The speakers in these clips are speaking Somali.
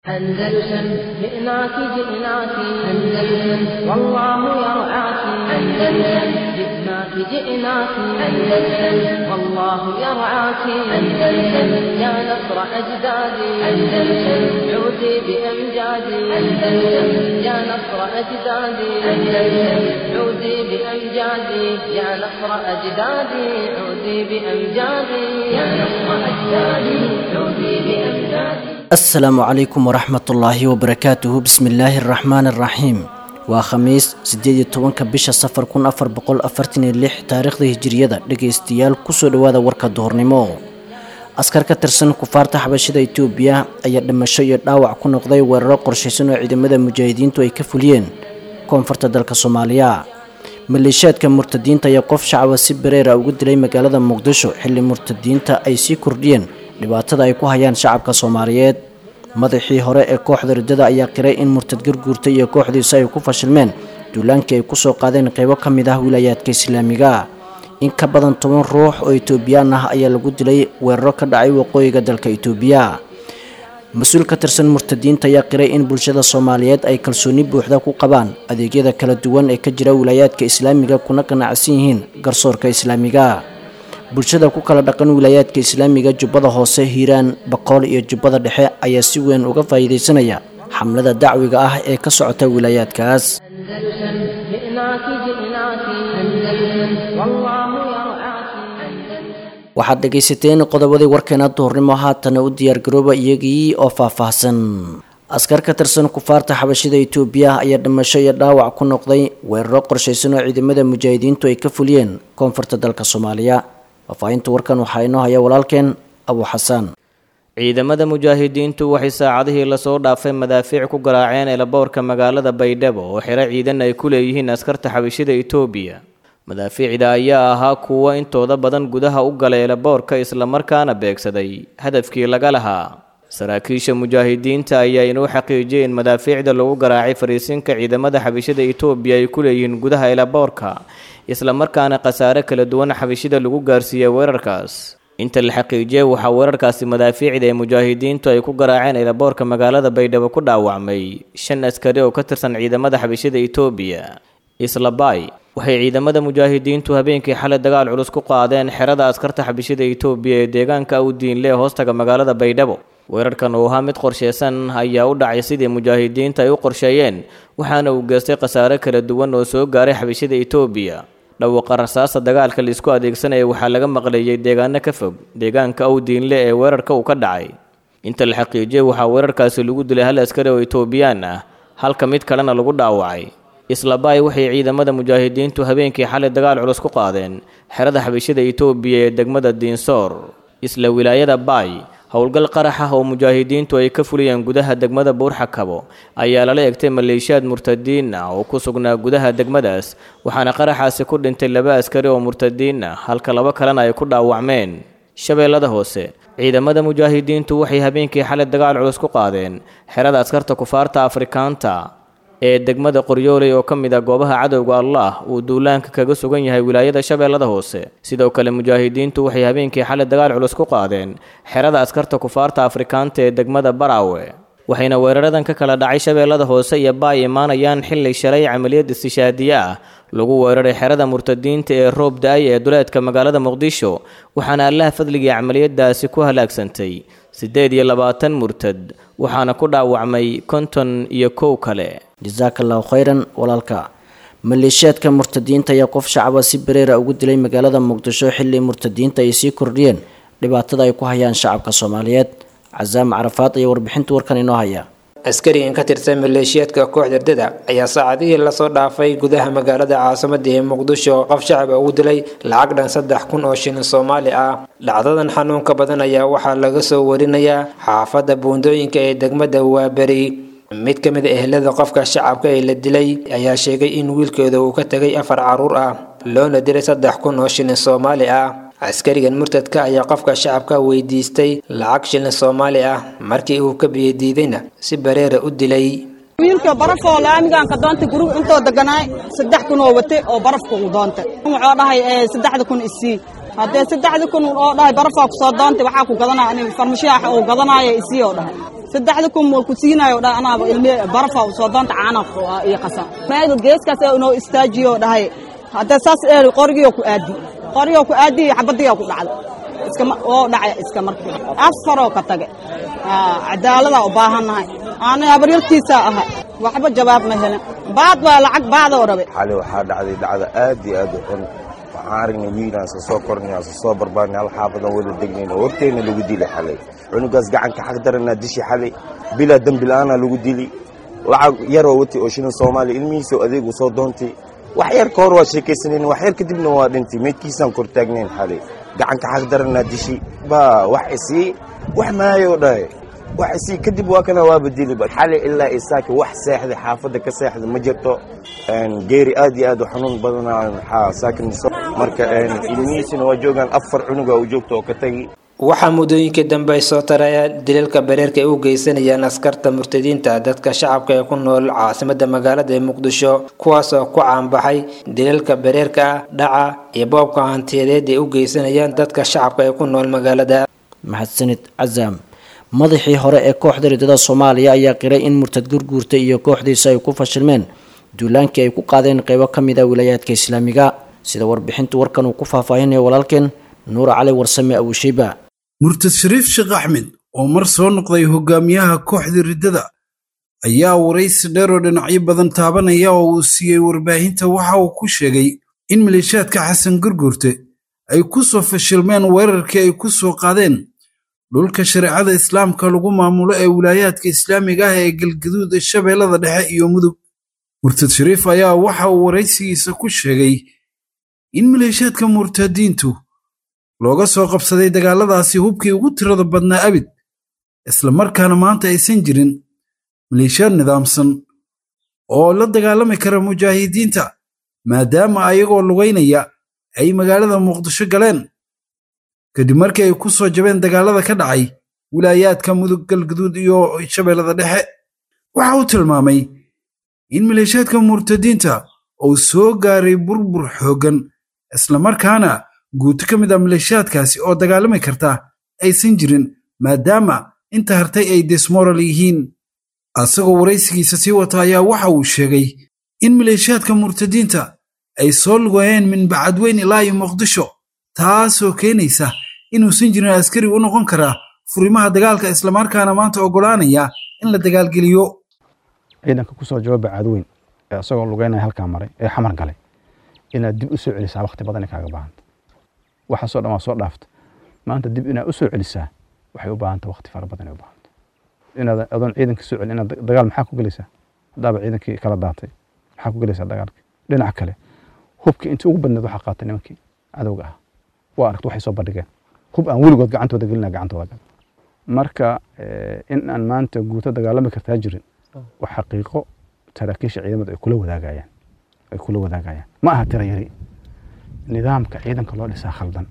أندلسن جئناك جئناك أندلسن والله يرعاك أندلسن جئناك جئناك أندلسن والله يرعاك أندلسن يا نصر أجدادي أندلسن عودي بأمجادي أندلسن يا نصر أجدادي أندلسن عودي بأمجادي يا نصر أجدادي عودي بأمجادي يا نصر أجدادي عودي بأمجادي asalaamu calaykum waraxmatullaahi wabarakaatuhu bismillaahi araxmaani araxiim waa khamiis siddeed iyo tobanka bisha safar kun afar boqol afartan iyo lix taariikhda hijiriyada dhegaystayaal kusoo dhowaada warka duhurnimo askar ka tirsan kufaarta xabashida itoobiya ayaa dhimasho iyo dhaawac ku noqday weeraro qorshaysan oo ciidamada mujaahidiintu ay ka fuliyeen koonfurta dalka soomaaliya maleeshiyaadka murtadiinta ayaa qof shacaba si bareera ugu dilay magaalada muqdisho xilli murtadiinta ay sii kordhiyeen dhibaatada ay ku hayaan shacabka soomaaliyeed madaxii hore ee kooxda riddada ayaa qiray in murtad garguurta iyo kooxdiisa ay ku fashilmeen duulaankii ay kusoo qaadeen qaybo ka mid ah wilaayaadka islaamiga in ka badan toban ruux oo itoobiyaan ah ayaa lagu dilay weeraro ka dhacay waqooyiga dalka itoobiya mas-uul ka tirsan murtadiinta ayaa qiray in bulshada soomaaliyeed ay kalsooni buuxda ku qabaan adeegyada kala duwan ee ka jira wilaayaadka islaamiga kuna qanacsan yihiin garsoorka islaamiga bulshada ku kala dhaqan wilaayaadka islaamiga jubbada hoose hiiraan baqool iyo jubbada dhexe ayaa si weyn uga faa'iidaysanaya xamlada dacwiga ah ee ka socota wilaayaadkaas أندلسن جئناك جئناك أندلسن والله يرعاك أندلسن waxaad dhegaysateen qodobadii warkeena duhurnimo haatana u diyaargarooba iyagii oo faahfaahsan askar ka tirsan kufaarta xabashida itoobiya ayaa dhimasho iyo dhaawac ku noqday weeraro qorshaysan oo ciidamada mujaahidiintu ay ka fuliyeen koonfurta dalka soomaaliya faahfaahinta warkan waxaa inoo haya walaalkeen abu xasaan ciidamada mujaahidiintu waxay saacadihii lasoo dhaafay madaafiic ku garaaceen eelaboorka magaalada baydhabo oo xero ciidan ay ku leeyihiin askarta xabashida itoobiya madaafiicda ayaa ahaa kuwo intooda badan gudaha u galay eelaboorka islamarkaana beegsaday hadafkii laga lahaa saraakiisha mujaahidiinta ayaa inuu xaqiijiyay in madaafiicda lagu garaacay fariisinka ciidamada xabashida itoobiya ay ku leeyihiin gudaha eelaboorka islamarkaana khasaare kala duwan xabashida lagu gaarsiiyey weerarkaas inta la xaqiijiyey waxaa weerarkaasi madaafiicda ee mujaahidiintu ay ku garaaceen eelaboorka magaalada baydhabo ku dhaawacmay shan askari oo ka tirsan ciidamada xabashida itoobiya islabay waxay ciidamada mujaahidiintu habeenkii xalay dagaal culus ku qaadeen xerada askarta xabashida itoobiya ee deegaanka awdiinle ee hoostaga magaalada baydhabo weerarkan uu ahaa mid qorsheysan ayaa u dhacay sidii mujaahidiinta ay u qorsheeyeen waxaana uu geystay khasaare kala duwan oo soo gaaray xabashida itoobiya dhawaaqa rasaasta dagaalka laisku adeegsanaya waxaa laga maqleeyay deegaano ka fog deegaanka awdiinle ee weerarka uu ka dhacay inta la xaqiijiyey waxaa weerarkaasi lagu dilay hal askari oo itoobiyaan ah halka mid kalena lagu dhaawacay islabay waxay ciidamada mujaahidiintu habeenkii xalay dagaal culus ku qaadeen xerada xabashida itoobiya ee degmada diinsoor isla wilaayada baay howlgal qarax ah oo mujaahidiintu ay ka fuliyeen gudaha degmada buurxakabo ayaa lala egtay maleeshiyaad murtadiin ah oo ku sugnaa gudaha degmadaas waxaana qaraxaasi ku dhintay laba askari oo murtadiin ah halka laba kalena ay ku dhaawacmeen shabeellada hoose ciidamada mujaahidiintu waxay habeenkii xalay dagaal culus ku qaadeen xerada askarta kufaarta afrikaanta ee degmada qoryooley oo ka mid ah goobaha cadowga allah uu duulaanka kaga sugan yahay wilaayada shabeellada hoose sidoo kale mujaahidiintu waxay habeenkii xalay dagaal culus ku qaadeen xerada askarta kufaarta afrikaanta ee degmada baraawe waxayna weeraradan ka kala dhacay shabeellada hoose iyo baay imaanayaan xilli shalay camaliyad istishaadiye ah lagu weeraray xerada murtadiinta ee roob da-ay ee duleedka magaalada muqdisho waxaana allaha fadligii camaliyadaasi ku halaagsantay siddeed iyo labaatan murtad waxaana ku dhaawacmay konton iyo kow kale jasaaka allahu khayran walaalka maleeshiyaadka murtadiinta ayaa qof shacaba si bareera ugu dilay magaalada muqdisho xilli murtadiinta ay sii kordhiyeen dhibaatada ay ku hayaan shacabka soomaaliyeed casaam carafaad ayaa warbixinta warkan inoo haya askarigan ka tirsan maleeshiyaadka kooxda ardada ayaa saacadihii lasoo dhaafay gudaha magaalada caasimada ee muqdisho qof shacaba ugu dilay lacag dhan saddex kun oo shilin soomaali ah dhacdadan xanuunka badan ayaa waxaa laga soo warinayaa xaafadda buundooyinka ee degmada waaberi mid ka mid a ehelada qofka shacabka ee la dilay ayaa sheegay in wiilkeeda uu ka tegay afar carruur ah loona dilay saddex kun oo shilin soomaali ah askarigan murtadka ayaa qofka shacabka weydiistay lacag shilin soomaali ah markii uu ka biyadiidayna si bareera u dilay wiilka barafoo laamiganka doonta guriga intoo deganaay saddex kun oo wate oo barafka uu doontay wuxuu dhahay saddexda kun isii haddee saddexda kun oo dhahay barafaa kusoo doontay waxaa ku gadanaya aniga farmashiya uu gadanaayo isii oo dhahay saddexda kun wal ku siinayo dha anaaba ilmi barafa soo doonta caana iyo qasan meel geeskaas ee inoo istaajiyo dhahay hadda saas ee qorigiyo ku aadi qorigiyo ku aadi xabadiyo ku dhacday iska oo dhacay iska markii afaroo ka tage cadaalada u baahannahay aanay habaryartiisa ahay waxba jawaab ma helin baad waa lacag baadoo rabay xali waxaa dhacday dhacda aad iyo aad u xun waxaan aragnay wiilaan sa soo kornay aan sa soo barbaarnay hal xaafadan wada degnayna horteenna lagu dilay xalay cunugaas gacanka xaq daranaa dishi xalay bilaa dembi la'aanaa lagu dili lacag yaroo watay oo shilin soomaaliya ilmihiisoo adeegu soo doontay wax yar ka hor waa sheekaysanayn wax yar kadibna waa dhintay meydkiisaan kor taagnayn xalay gacanka xaq daranaa dishi baa wax isii wax maayoo dhahay wax isii kadib waa kana waa badili xalay ilaa isaaki wax seexday xaafadda ka seexda ma jirto geeri aad iyo aad u xanuun badanaa waxaa saakin marka ilmihiisina waa joogaan afar cunuga u joogta oo ka tagi waxaa muddooyinkii dambe ay soo taraya daliilka bareerka ay u geysanayaan askarta murtadiinta dadka shacabka ee ku nool caasimada magaalada ee muqdisho kuwaasoo ku caanbaxay daliilka bareerka ah dhaca iyo boobka hantiyadeed ay u geysanayaan dadka shacabka ee ku nool magaalada maxadsanid casaam madaxii hore ee kooxda ridada soomaaliya ayaa qiray in murtad gurguurta iyo kooxdiisa ay ku fashilmeen duulaankii ay ku qaadeen qeybo ka mid a wilaayaadka islaamiga sida warbixinta warkan uu ku faahfaahinayo walaalkeen nuura cali warsame abushiiba murtad shariif sheekh axmed oo mar soo noqday hogaamiyaha kooxda riddada ayaa waraysi dheer oo dhinacyo badan taabanaya oo uu siiyey warbaahinta waxa uu ku sheegay in maleeshiyaadka xasan gurguurte ay ku soo fashilmeen weerarkii ay ku soo qaadeen dhulka shareecada islaamka lagu maamulo ee wilaayaadka islaamiga ah ee galgaduud shabeellada dhexe iyo mudug murtad shariif ayaa waxa uu waraysigiisa ku sheegay in maleeshiyaadka murtadiintu looga soo qabsaday dagaalladaasi hubkii ugu tirada badnaa abid isla markaana maanta aysan jirin maleeshiyaad nidaamsan oo la dagaalami kara mujaahidiinta maadaama ayagoo lugaynaya ay magaalada muqdisho galeen kadib markii ay ku soo jabeen dagaallada ka dhacay wilaayaadka mudug galgaduud iyo shabeellada dhexe waxa uu tilmaamay in maleeshiyaadka murtadiinta uu soo gaaray burbur xooggan islamarkaana guuto ka mid a maleeshiyaadkaasi oo dagaalami karta aysan jirin maadaama inta hartay ay desmoral yihiin asagoo waraysigiisa sii wata ayaa waxa uu sheegay in maleeshiyaadka murtadiinta ay soo lugayeen min bacadweyn ilaa iyo muqdisho taasoo keenaysa inuusan jirin askari u noqon karaa furimaha dagaalka islamarkaana maanta oggolaanaya in la dagaalgeliyo ciidanka kusoo jawaaba caadweyn ee isagoo lugeynaya halkaa maray ee xamar galay inaad dib u soo celisaa wakhti badan kaaga baahanta waxaasoo dhan waa soo dhaafta maanta dib inaad u soo celisaa waxay u baahanta wakhti fara badan ay u baahanta inaad adoon ciidanka soo celin inaad dagaal maxaa ku gelaysaa haddaaba ciidankii kala daatay maxaa ku gelaysaa dagaalkii dhinaca kale hubkii intii ugu badneed waxaa qaatay nimankii cadowga ah waa aragta waxay soo bandhigeen hub aan weligood gacantooda gelina gacantooda gal marka in aan maanta guuto dagaalami kartaa jirin waa xaqiiqo saraakiisha ciidamada ay kula wadaagayaan ay kula wadaagayaan ma aha tira yari nidaamka ciidanka loo dhisaa khaldan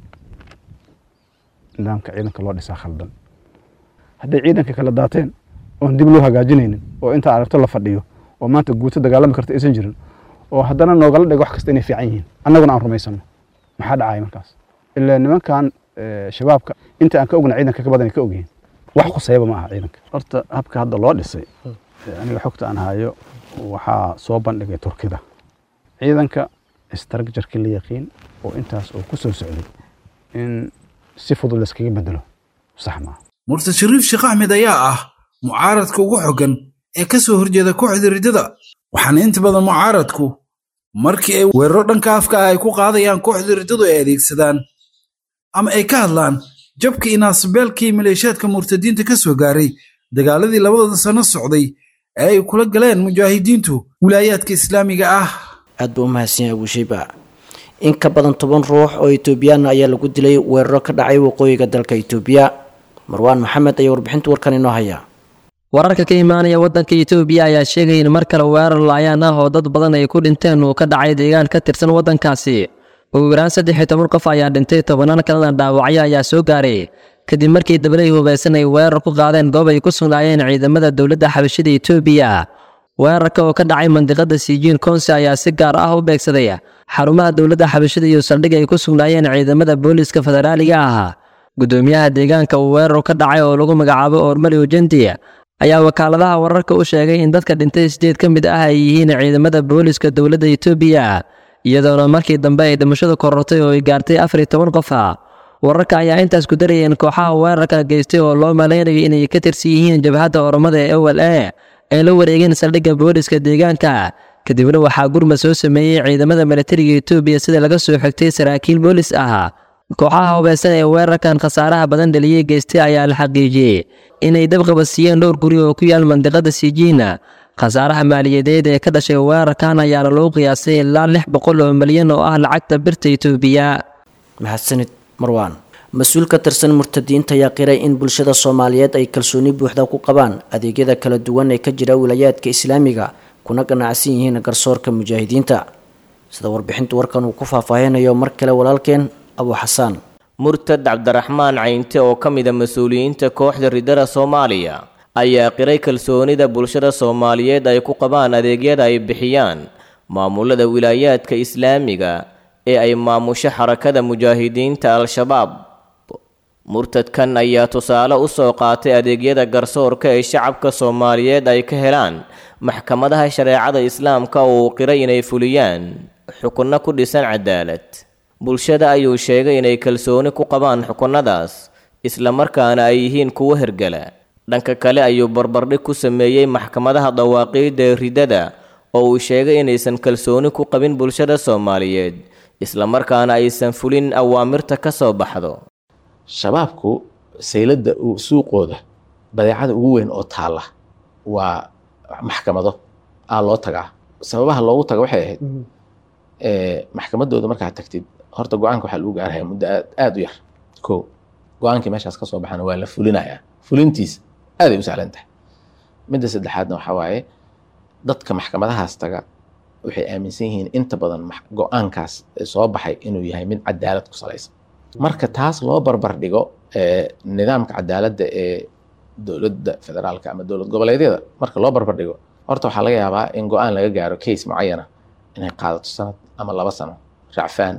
nidaamka ciidanka loo dhisaa khaldan hadday ciidanka kala daateen oon dib loo hagaajinaynin oo intaa aragto la fadhiyo oo maanta guuto dagaalami karta aysan jirin oo haddana noogala dhigo wax kasta inay fiican yihiin annaguna aan rumaysano maxaa dhacaya markaas ilaa nimankan shabaabka inta aan ka ogna ciidanka ka badan ay ka ogyihiin wax khusayaba ma aha ciidanka horta habka hadda loo dhisay aniga xogta aan hayo waxaa soo bandhigay turkida ciidanka structurkii la yaqiin oo intaas oo ku soo socday in si fudud layskaga bedelo sax maaha murtad shariif sheekh axmed ayaa ah mucaaradka ugu xoggan ee ka soo horjeeda kooxda riddada waxaana inta badan mucaaradku markii ay weeraro dhanka afka ah ay ku qaadayaan kooxda riddadu ay adeegsadaan ama ay ka hadlaan jabka inaasbeelkii maleeshiyaadka murtadiinta ka soo gaaray dagaaladii labadooda sano socday ee ay kula galeen mujaahidiintu wilaayaadka islaamiga ah aad buu u mahadsanyahay abushiiba in ka badan toban ruux oo etoobiyaan ayaa lagu dilay weeraro ka dhacay waqooyiga dalka itoobiya marwaan maxamed ayaa warbixinta warkan inoo haya wararka ka imaanaya waddanka itoobiya ayaa sheegaya in mar kale weerar laayaan ah oo dad badan ay ku dhinteen uu ka dhacay deegaan ka tirsan waddankaasi ugu yaraan saddex iyo toban qof ayaa dhintay tobanaan kalena dhaawacyo ayaa soo gaaray kadib markii dabalay hubaysan ay weerar ku qaadeen goob ay ku sugnaayeen ciidamada dowladda xabashida itoobiya weerarka oo ka dhacay mandiqada siijiin konsi ayaa si gaar ah u beegsaday xarumaha dowladda xabashida iyo saldhig ay ku sugnaayeen ciidamada booliiska federaaliga ah gudoomiyaha deegaanka uu weerar ka dhacay oo lagu magacaabo ormali ujendi ayaa wakaaladaha wararka u sheegay in dadka dhintay sideed ka mid ah ay yihiin ciidamada booliska dowladda etoobiya iyadoona markii dambe ay dhimashadu korortay oo ay gaartay afar iyo toban qof ah wararka ayaa intaas ku darayeen kooxaha weerarka geystay oo loo malaynayo inay ka tirsan yihiin jabhadda oromada ee o l a ay la wareegeen saldhigga booliska deegaanka kadibna waxaa gurmad soo sameeyey ciidamada milatariga etoobiya sida laga soo xigtay saraakiil boolis ah kooxaha hubeysan ee weerarkan khasaaraha badan dhaliyey geystay ayaa la xaqiijiyey inay dabqabadsiiyeen dhowr guri oo ku yaal mandiqada sijiina khasaaraha maaliyadeed ee ka dhashay weerarkan ayaana lagu qiyaasay ilaa lix boqol oo milyan oo ah lacagta birta etoobiya mahadsanid marwaan mas-uul ka tirsan murtadiinta ayaa qiray in bulshada soomaaliyeed ay kalsooni buuxda ku qabaan adeegyada kala duwan ee ka jira wilayaadka islaamiga kuna ganacsan yihiin garsoorka mujaahidiinta sida warbixinta warkan uu ku faahfaahinayo mar kale walaalkeen abu xasaan murtad cabdiraxmaan caynte oo ka mida mas-uuliyiinta kooxda ridada soomaaliya ayaa qiray kalsoonida bulshada soomaaliyeed ay ku qabaan adeegyada ay bixiyaan maamulada wilaayaadka islaamiga ee ay maamusho xarakada mujaahidiinta al-shabaab murtadkan ayaa tusaale u soo qaatay adeegyada garsoorka ee shacabka soomaaliyeed ay ka helaan maxkamadaha shareecada islaamka oo uu qiray inay fuliyaan xukunno ku dhisan cadaalad bulshada ayuu sheegay inay kalsooni ku qabaan xukunnadaas islamarkaana ay yihiin kuwo hergela dhanka kale ayuu barbardhig ku sameeyey maxkamadaha dawaaqiidda ee ridada oo uu sheegay inaysan kalsooni ku qabin bulshada soomaaliyeed islamarkaana aysan fulin awaamirta ka soo baxdo shabaabku sayladda suuqooda badeecada ugu weyn oo taalla waa maxkamado aa loo tagaa sababaha loogu taga waxay ahayd maxkamadooda markaad tagtid horta go-aanka waxaa lagu gaarhaya muddo aada u yar ko go-aankii meeshaas ka soo baxana waa la fulinayaa fulintiisa aaday u sahlan tahay midda saddexaadna waxaa waaye dadka maxkamadahaas taga waxay aaminsan yihiin inta badan go-aankaas soo baxay inuu yahay mid cadaalad ku salaysan marka taas loo barbar dhigo nidaamka cadaaladda ee dowladda federaalka ama dowlad goboleedyada marka loo barbar dhigo horta waxaa laga yaabaa in go-aan laga gaaro case mucayana inay qaadato sanad ama laba sano racfaan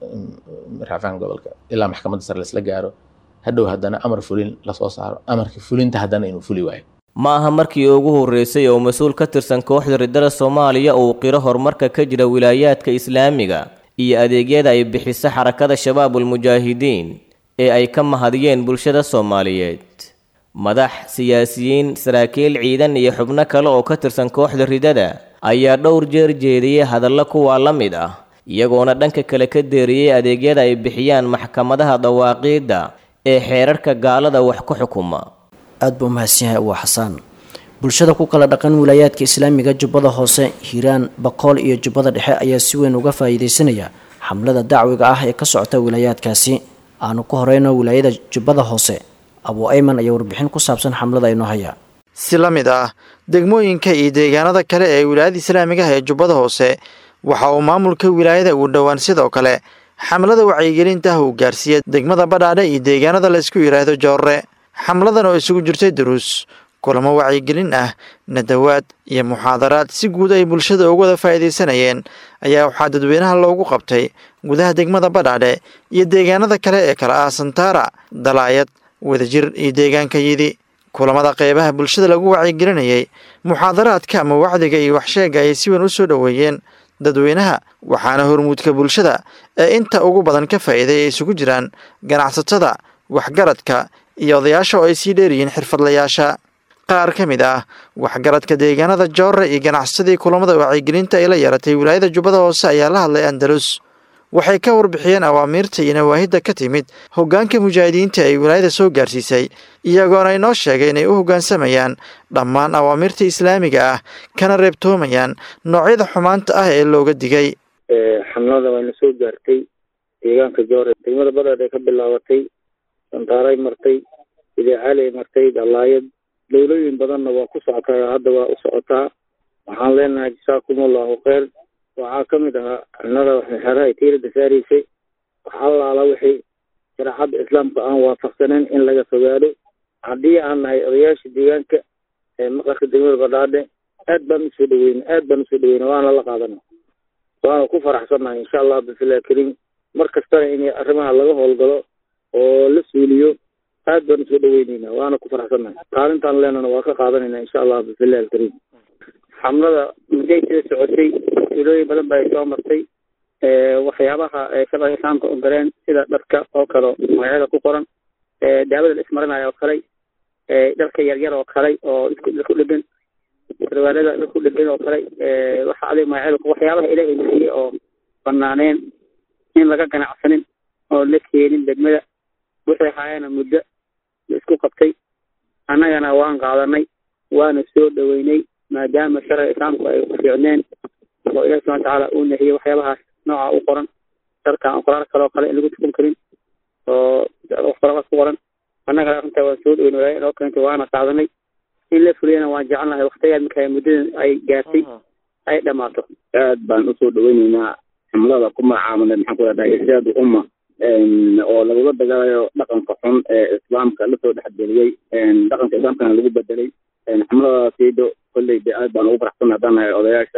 racfaan gobolka ilaa maxkamadda sare laisla gaaro hadhow haddana amar fulin lasoo saaro amarka fulinta haddana inuu fuli waayo ma aha markii ugu horreysay oo mas-uul ka tirsan kooxda ridada soomaaliya uu qiro horumarka ka jira wilaayaadka islaamiga iyo adeegyada ay bixiso xarakada shabaabulmujaahidiin ee ay ka mahadiyeen bulshada soomaaliyeed madax siyaasiyiin saraakiil ciidan iyo xubno kale oo ka tirsan kooxda ridada ayaa dhowr jeer jeediyey hadallo kuwaa la mid ah iyagoona dhanka kale ka deeriyey adeegyada ay bixiyaan maxkamadaha dawaaqiidda ee xeerarka gaalada wax ku xukuma aada buu mahadsan yahay uwa xasaan bulshada ku kala dhaqan wilaayaadka islaamiga jubbada hoose hiiraan bakool iyo jubbada dhexe ayaa si weyn uga faa'iidaysanaya xamlada dacwiga ah ee ka socota wilaayaadkaasi aanu ku horeyno wilaayada jubbada hoose abuu ayman ayaa warbixin ku saabsan xamlada inoo haya si la mid ah degmooyinka iyo deegaanada kale ee wilaayada islaamigaha ee jubbada hoose waxa uu maamulka wilaayada uu dhowaan sidoo kale xamlada wacyigelinta ah uu gaarsiiyey degmada badhaadhe iyo deegaanada laysku yidhaahdo joorre xamladan oo isugu jirtay duruus kulamo wacyigelin ah nadawaad iyo muxaadaraad si guud ay bulshada uga wada faa'iidaysanayeen ayaa waxaa dadweynaha loogu qabtay gudaha degmada badhaadhe iyo deegaanada kale ee kala ah santaara dalaayad wadajir iyo deegaanka yidi kulamada qeybaha bulshada lagu wacyigelinayay muxaadaraadka ama wacdiga iyo waxsheega ayay si weyn u soo dhoweeyeen dadweynaha waxaana hormuudka bulshada ee inta ugu badan ka faa'iiday ay isugu jiraan ganacsatada waxgaradka iyo odayaasha oo ay sii dheeryihiin xirfadlayaasha qaar ka mid ah waxgaradka deegaanada joorre iyo ganacsadii kulamada wacyigelinta ay la yaratay wilaayada jubbada hoose ayaa la hadlay andalus waxay ka warbixiyeen awaamiirta iyo nawaahidda ka timid hoggaanka mujaahidiinta ay wilaayada soo gaarsiisay iyagoona inoo sheegay inay u hoggaansamayaan dhammaan awaamiirta islaamiga ah kana reebtoomayaan noocyada xumaanta ah ee looga digay xamlada wayna soo gaartay deegaanka joore degmada badhaadh ee ka bilaabatay santaaray martay idaacaaley martay dalaayad dowlooyin badanna waa ku socotaa hadda waa u socotaa waxaan leenahay jasaakum allahu kheyr waxaa ka mid ahaa xubnada waxmexeraha tiirada saaraysay wax allaala wixii shareecadda islaamka aan waafaqsaneyn in laga fogaado haddii aan nahay odayaasha deegaanka ee maqarka degmada badhaadhe aad baan usoo dhaweyna aad baan usoo dhaweyna waana la qaadana waana ku faraxsannahay insha allah bifilah kariim mar kastana in arrimaha laga howlgalo oo la suuliyo aad baan usoo dhaweyneynaa waana ku faraxsannahay kaalintaan leenana waa ka qaadanayna insha allah bifillahi alkariim xamlada muday sida socotay ilooyin badan ba ay soo martay waxyaabaha sharciga islaamka ogoleen sida dharka oo kale magacyada ku qoran daawada la ismarinayo oo kale dharka yaryar oo kale oo isku dhegan sarwaalada isku dhegan oo kale waxa adig magacyada waxyaabaha ilaahay bixiyey oo banaaneen in laga ganacsanin oo la keenin degmada waxay haayana muddo la isku qabtay annagana waan qaadanay waana soo dhaweynay maadaama sharciga islaamku ay ku fiicneen oo ilahi subana watacaala uu nahiyey waxyaabahaas nooca u qoran darkan qoraar kale oo kale in lagu tukun karin oo qorabaas ku qoran annaga arrintaa waan soo dhaweynay walaayo inoo keentay waana qaadanay in la fuliyana waan jecelnahay waktigaad marka muddadan ay gaartay ay dhamaato aad baan usoo dhaweyneynaa xamlada ku magacaabana maxaan ku leedahay irshaadu umma oo lagula dagaalayo dhaqanka xun ee islaamka lasoo dhexgeliyey dhaqanka islaamkana lagu bedelay xamladaasiido kolley de aad baan ugu faraxsan haddaan nahay odayaasha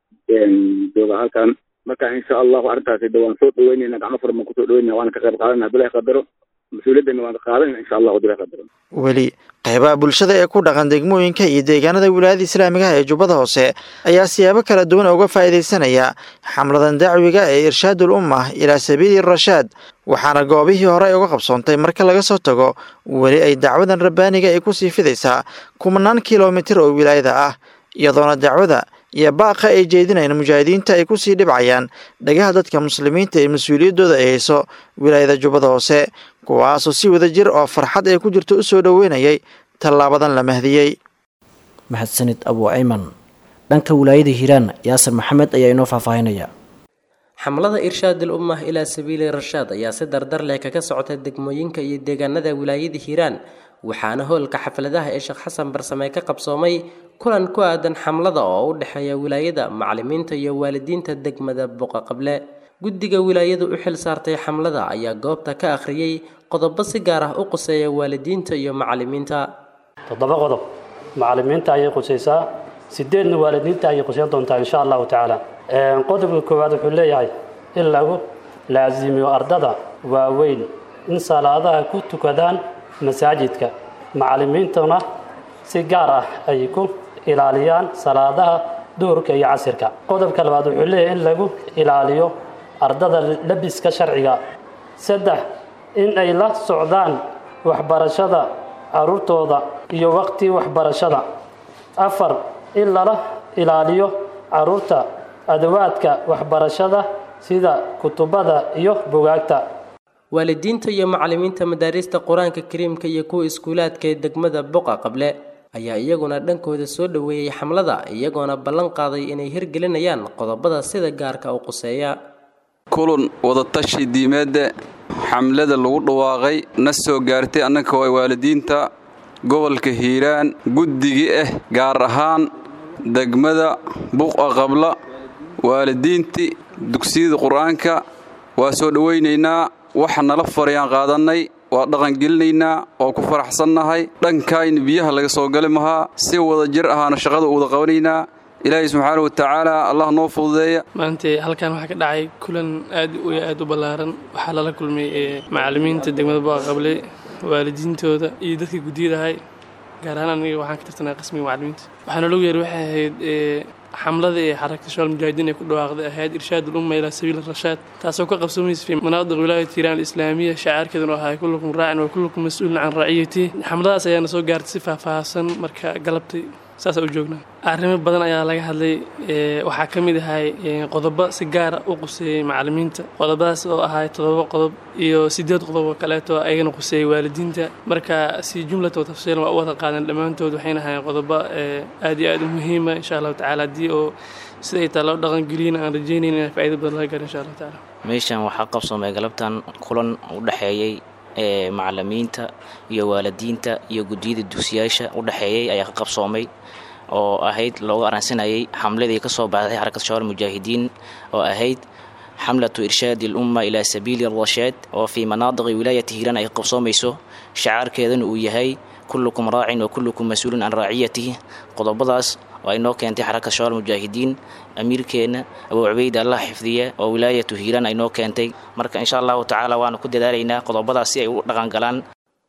jooga halkan marka insha allahu arrintaasi de waan soo dhaweyneyna gacmo furan baan kusoo dhaweynena waana ka qayb qaadanaa bilahi qadaro mas-uuliyadana waan qaadanayna insha allahu bilahi qadaro weli qaybaha bulshada ee ku dhaqan degmooyinka iyo deegaanada wilaayada islaamigaha ee jubbada hoose ayaa siyaabo kala duwan uga faa'iidaysanaya xamladan dacwiga ee irshaadul ummah ilaa sabiili rashaad waxaana goobihii hore ay uga qabsoontay marka laga soo tago weli ay dacwadan rabbaaniga ay kusii fidaysaa kumanaan kilomitir oo wilaayada ah iyadoona dacwada iyo baaqa ay jeedinayn mujaahidiinta ay kusii dhibcayaan dhagaha dadka muslimiinta ee mas-uuliyaddooda ay hayso wilaayada jubbada hoose kuwaasoo si wada jir oo farxad ay ku jirto u soo dhoweynayay tallaabadan la mahdiyey mahadsanid abu ayman dhanka wilaayada hiiraan yaasir maxamed ayaa inoo faahfaahinaya xamlada irshaadul ummah ilaa sabiili rashaad ayaa si dardar leh kaga socota degmooyinka iyo deegaanada wilaayada hiiraan waxaana hoolka xafladaha ee sheekh xasan barsame ka qabsoomay kulan ku aadan xamlada oo u dhexeeya wilaayada macalimiinta iyo waalidiinta degmada boqaqable guddiga wilaayadu u xil saartay xamlada ayaa goobta ka akhriyey qodobo si gaar ah u quseeya waalidiinta iyo macalimiinta toddoba qodob macalimiinta ayay qusaysaa sideedna waalidiinta ayay qusayn doontaa insha allahu tacaala qodobka koowaad wuxuu leeyahay in lagu laasimiyo ardada waaweyn in salaadaha ku tukadaan masaajidka macalimiintuna si gaar ah ay ku ilaaliyaan salaadaha duhurka iyo casirka qodobka labaad wuxuu leeyahay in lagu ilaaliyo ardada labiska sharciga saddex in ay la socdaan waxbarashada caruurtooda iyo waqti waxbarashada afar in lala ilaaliyo caruurta adawaadka waxbarashada sida kutubada iyo bugaagta waalidiinta iyo macalimiinta madaarista qur-aanka kariimka iyo kuwa iskuulaadka ee degmada boqa qable ayaa iyaguna dhankooda soo dhoweeyey xamlada iyagoona ballan qaaday inay hirgelinayaan qodobada sida gaarka u quseeya kulan wadatashi diimeedda xamlada lagu dhawaaqay na soo gaartay annaka waa waalidiinta gobolka hiiraan guddigii ah gaar ahaan degmada buqa qabla waalidiintii dugsiyada qur-aanka waa soo dhowaynaynaa waxa nala farayaan qaadannay waa dhaqangelinaynaa oo ku faraxsannahay dhankayna biyaha laga soo gali mahaa si wada jir ahaana shaqada u wada qabanaynaa ilaahay subxaana wa tacaala allah noo fududeeya maanta halkan waxaa ka dhacay kulan aad u aad u ballaaran waxaa lala kulmay macalimiinta degmada boaqable waalidiintooda iyo dadkii guddiyadahay gaar ahaan aniga waxaan ka tirsanaa qismiga macalimiinta waxaana logu yeeray waxay ahayd xamlada ee xarakta shabaal mujaahidiin ay ku dhawaaqday ahayd irshaad ulumma ilaa sabiil rashaad taasoo ka qabsoomaysa fi manaadiq wilaayat hiiraan alislaamiya shacaarkeeduna ahaa kullukum raacin wa kullukum mas-uulin can raciyati xamladaas ayaana soo gaartay si faahfaahsan marka galabtay saasa u joognaa arrimo badan ayaa laga hadlay waxaa ka mid ahay qodobo si gaara u quseeyey macalimiinta qodobadaas oo ahay todoba qodob iyo sideed qodob oo kaleeto ayagana quseeyey waalidiinta marka si jumlata tafsiilan waa u wada qaadan dhammaantood waxayna ahayn qodobo aad iyo aad u muhiima insha allahu tacala haddii oo siday taa loo dhaqangeliyana aan rajaynayn inaan faa'iido badan laga gaaro insha allahu tacala meeshan waxaa qabsoomay galabtan kulan u dhexeeyey ee macalimiinta iyo waalidiinta iyo guddiyada dugsiyaasha u dhexeeyey ayaa ka qabsoomay oo ahayd looga aransanayay xamladii ka soo baxday xarakat shabaal mujaahidiin oo ahayd xamlatu irshaadi alumma ilaa sabiili rashaad oo fii manaadiqi wilaayati hiiraan ay qabsoomayso shacaarkeedana uu yahay kullukum raacin wa kullukum mas-uulun can raaciyatihi qodobadaas oo ay noo keentay xarakat shabaal mujaahidiin amiirkeenna abuu cubeyd allah xifdiya oo wilaayatu hiiraan ay noo keentay marka insha allahu tacaala waanu ku dadaalaynaa qodobadaas si ay u dhaqan galaan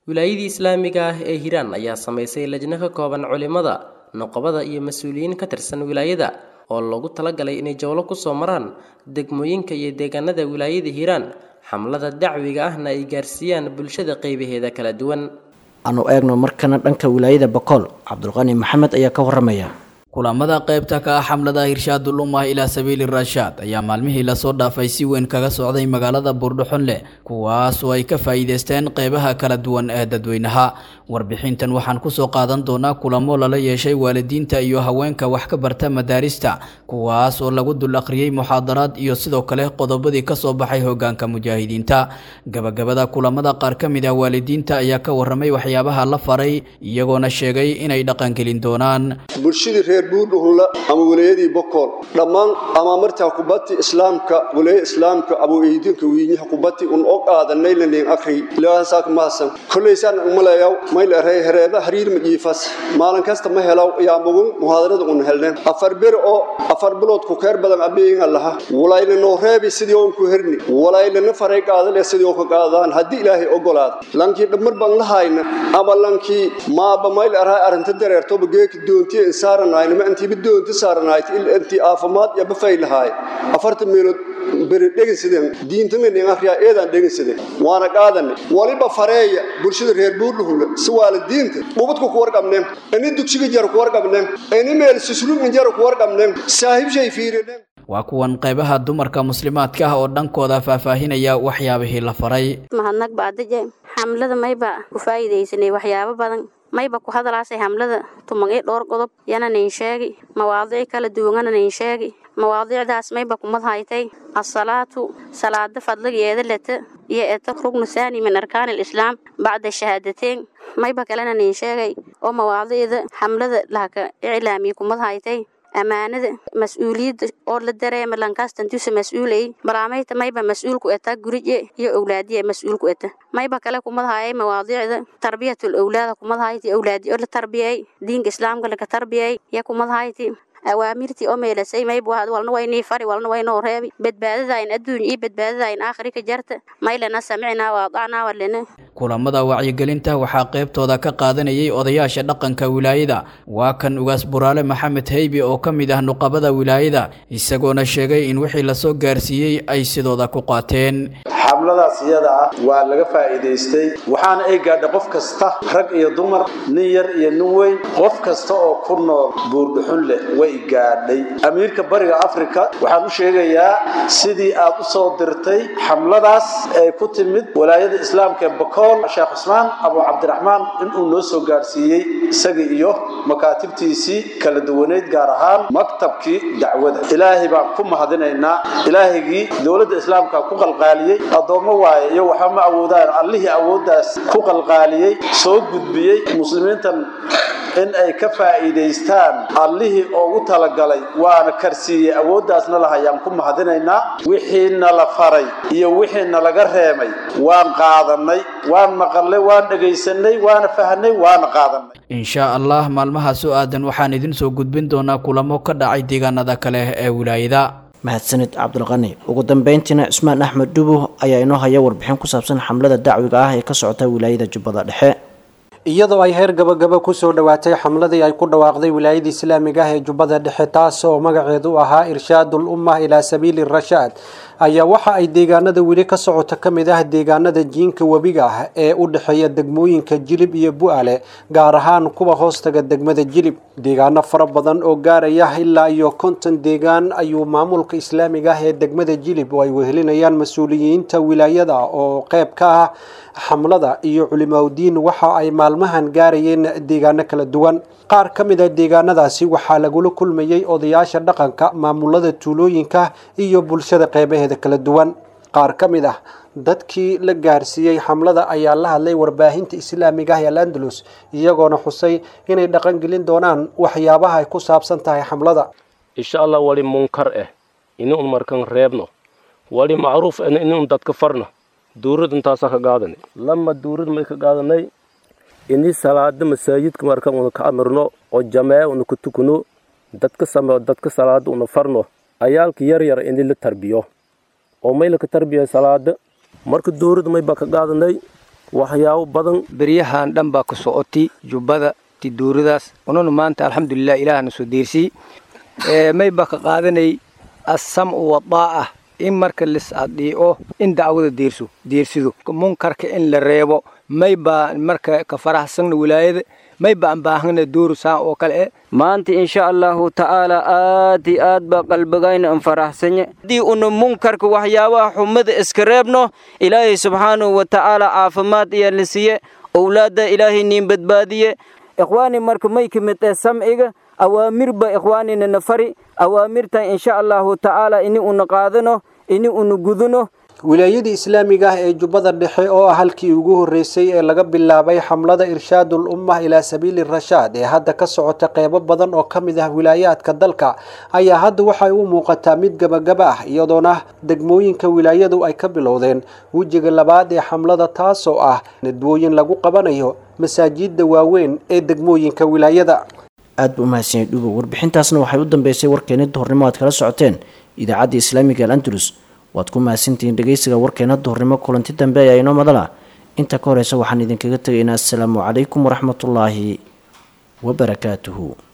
wilaayadii islaamiga ah ee hiiraan ayaa samaysay lajno ka kooban culimada noqobada iyo mas-uuliyiin ka tirsan wilaayada oo loogu talagalay inay jowlo kusoo maraan degmooyinka iyo deegaanada wilaayada hiiraan xamlada dacwiga ahna ay gaarsiiyaan bulshada qeybaheeda kala duwan aanu eegno markana dhanka wilaayada bakool cabdulqani maxamed ayaa ka waramaya kulamada qaybta ka ah xamlada hirshaadul ummah ilaa sabiili rashaad ayaa maalmihii lasoo dhaafay si weyn kaga socday magaalada buurdhuxunle kuwaas oo ay ka faa'iidaysteen qeybaha kala duwan ee dadweynaha warbixintan waxaan kusoo qaadan doonaa kulamo lala yeeshay waalidiinta iyo haweenka wax ka barta madaarista kuwaas oo lagu dul akhriyey muxaadaraad iyo sidoo kale qodobadii kasoo baxay hogaanka mujaahidiinta gabagabada kulamada qaar ka mid ah waalidiinta ayaa ka waramay waxyaabaha la faray iyagoona sheegay inay dhaqangelin doonaan buudhuhunla ama wilayadii bokool dhammaan ama martaa kubati islaamka wilaya islaamka abu eydinka wiinyaha kubati un og aadanay lanin akri ilaahasaak maasan kollaysaan umalayaw mayl arey hereeda hariir majiifas maalin kasta ma helaw yaa mugun muhaadarada un helnen afar ber oo afar bilood ku keer badan abeeyinga laha walayna noo reebi sidii oon ku herni walaylana faray qaadale sidii oo ka qaadaan haddii ilaahay ogolaado lankii dhammar baan la hayna ama lankii maaba mayl araa arrinta dareertoba geeki doontiya insaaranayna ma intii bidoonta saaranayd il intii aafimaad iyo bafay lahaay afartan meelood beri dhegeysadeen diintana nin akhriya eedaan dhegeysadeen waana qaadanay waliba fareeya bulshada reer buurluhule si waalidiinta dhubadku ku warqabneen ini dugsiga jar ku warqabneen ini meel susluugin jar ku warqabneen saahibshay fiirineen waa kuwan qaybaha dumarka muslimaadka ah oo dhankooda faahfaahinaya waxyaabihii la faray mahadnaq baadaje xamlada mayba ku faa'iidaysanay waxyaabo badan mayba ku hadalaasay hamlada tumagay dhowr qodob yana nin sheegi mawaadiic kala duwanana nin sheegi mawaadiicdaas mayba kumad haytay asalaatu salaada fadligeeda leta iyo eta rugnu saani min arkaan alislaam bacda shahaadateen mayba kalena nin sheegay oo mawaadiicda xamlada lahaka iclaamiya kumad haytay ammaanada mas-uuliyadda oo la dareema lankastantusa mas-uulay baraamayta mayba mas-uulku eta gurije iyo owlaadiya mas-uulku eta mayba kale kumadahayay mawaadiicda tarbiyatul owlaada kumadahayti owlaadi oo la tarbiyay diinka islaamka laka tarbiyay ya kumadahayti awaamirtii oo meelasay mayb walna waynii fari walna waynoo reebi badbaadadayn adduun iyo badbaadadayn aakhiri ka jarta maylana samicnaa waadacnaa walena kulamada wacyigelinta waxaa qaybtooda ka qaadanayay odayaasha dhaqanka wilaayada waa kan ugaas buraale maxamed heybi oo ka mid ah nuqabada wilaayada isagoona sheegay in wixii lasoo gaarsiiyey ay sidooda ku qaateen xamladaas iyada ah waa laga faa'iidaystay waxaana ay gaadhay qof kasta rag iyo dumar nin yar iyo nin weyn qof kasta oo ku nool buurdhuxun leh way gaadhay amiirka bariga afrika waxaan u sheegayaa sidii aad u soo dirtay xamladaas ee ku timid walaayada islaamka ee bakool sheekh cusmaan abu cabdiraxmaan inuu noo soo gaadhsiiyey isagii iyo makaatibtiisii kala duwaneyd gaar ahaan maktabkii dacwada ilaahay baan ku mahadinaynaa ilaahigii dowladda islaamka ku qalqaaliyey addoommo waaye iyo waxba ma awoodaan allihii awooddaas ku qalqaaliyey soo gudbiyey muslimiintan in ay ka faa'iidaystaan allihii ugu talagalay waana karsiiyey awooddaasna lahayaan ku mahadinaynaa wixiina la faray iyo wixiina laga reemay waan qaadannay waan maqalnay waan dhegaysanay waana fahnay waana qaadannay inshaa allah maalmaha soo aadan waxaan idin soo gudbin doonaa kulamo ka dhacay deegaanada kale ee wilaayada mahadsanid cabdulqani ugu dambeyntiina cismaan axmed dhubo ayaa inoo haya warbixin ku saabsan xamlada dacwiga ah ee ka socota wilaayada jubbada dhexe iyadoo ay heer gabagaba kusoo dhowaatay xamladii ay ku dhawaaqday wilaayada islaamiga ah ee jubbada dhexe taas oo magaceedu ahaa irshaadul ummah ilaa sabiili rashaad ayaa waxa ay deegaanada weli ka socota ka mid ah deegaanada jiinka webiga ah ee u dhexeeya degmooyinka jilib iyo bu-ale gaar ahaan kuwa hoostaga degmada jilib deegaano fara badan oo gaaraya ilaa iyo konton deegaan ayuu maamulka islaamiga ah ee degmada jilib oo ay wehelinayaan mas-uuliyiinta wilaayada oo qeyb ka ah xamlada iyo culimaudiin waxa ay maalmahan gaarayeen deegaano kala duwan qaar ka mid a deegaanadaasi waxaa lagula kulmayey odayaasha dhaqanka maamulada tuulooyinka iyo bulshada qeybaheeda kala duwan qaar ka mid ah dadkii la gaarsiiyey xamlada ayaa la hadlay warbaahinta islaamiga ah ee alandalus iyagoona xusay inay dhaqangelin doonaan waxyaabaha ay ku saabsan tahay xamlada insha allah wali munkar eh inuun markan reebno wali macruuf eh inuun dadka farno duurad intaasaa ka qaadanay lama duurad may ka qaadanay ini salaada masaajidka markan una ka amirno oo jamee una ku tukuno dadka sameo dadka salaada una farno ayaalka yar yar ini la tarbiyo oo may laka tarbiya salaada marka duurad may baa ka qaadanay waxyaabo badan beryahan dhan baa ku socotay jubbada tiduuradaas ununa maanta alxamdulilah ilaahna soo deersiyey may baa ka qaadanay assamcu wadaa'a in marka lis adhiico in dacwada deerso deersido munkarka in la reebo may baa marka ka faraxsanna wilaayada may baan baahana dooru saan oo kale eh maanta insha allahu tacaala aad iyo aad baa qalbigayna an faraxsanye haddii una munkarka waxyaabaha xumada iska reebno ilaahay subxaanahu wa tacaala caafimaad ayaa la siiye owlaadda ilaahay niin badbaadiye ikhwaani marka may ka mid eh samciga awaamir ba ikhwaanina na fari awaamirtan insha allahu tacaala ini una qaadano ini una gudano wilaayadii islaamiga ah ee jubbada dhexe oo ah halkii ugu horreysay ee laga bilaabay xamlada irshaadul ummah ilaa sabiili rashaad ee hadda ka socota qeybo badan oo ka mid ah wilaayaadka dalka ayaa hadda waxay u muuqataa mid gabagaba ah iyadoona degmooyinka wilaayadu ay ka bilowdeen wejiga labaad ee xamlada taasoo ah nadwooyin lagu qabanayo masaajidda waaweyn ee degmooyinka wilaayada aad buu umahadsanyay dhubo warbixintaasna waxay u dambeysay warkeena duhurnimo aad kala socoteen idaacadda islaamiga al andalus waad ku mahadsantihiin dhegeysiga warkeena duhurnimo kulanti dambe ayaa inoo madala inta ka horeysa waxaan idinkaga tegaynaa assalaamu calaykum waraxmatullaahi wabarakaatuhu